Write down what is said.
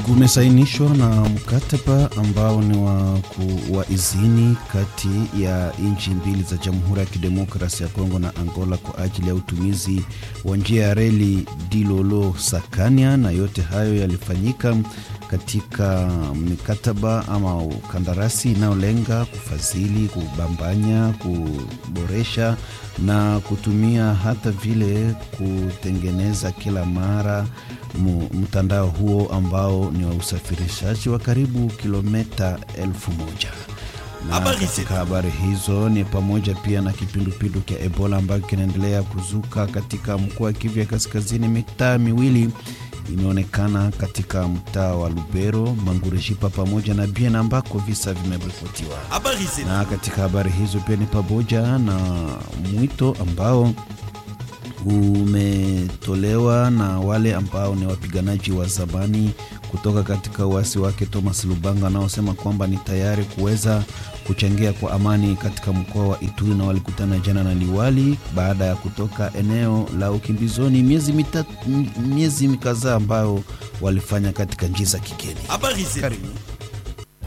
kumesainishwa na mkataba ambao ni wa, ku, wa izini kati ya nchi mbili za Jamhuri ya Kidemokrasia ya Kongo na Angola kwa ajili ya utumizi wa njia ya reli Dilolo Sakania, na yote hayo yalifanyika katika mikataba ama kandarasi inayolenga kufadhili, kubambanya, kuboresha na kutumia hata vile kutengeneza kila mara mtandao huo ambao ni wa usafirishaji wa karibu kilomita elfu moja na katika habari hizo ni pamoja pia na kipindupindu cha Ebola ambacho kinaendelea kuzuka katika mkoa wa Kivu ya Kaskazini. Mitaa miwili imeonekana katika mtaa wa Lubero, Mangureshipa pamoja na Biena ambako visa vimeripotiwa. Na katika habari hizo pia ni pamoja na mwito ambao umetolewa na wale ambao ni wapiganaji wa zamani kutoka katika uasi wake Thomas Lubanga anaosema kwamba ni tayari kuweza kuchangia kwa amani katika mkoa wa Ituri, na walikutana jana na liwali baada ya kutoka eneo la ukimbizoni miezi mitatu, miezi kadhaa ambayo walifanya katika nchi za kigeni. Habari zetu.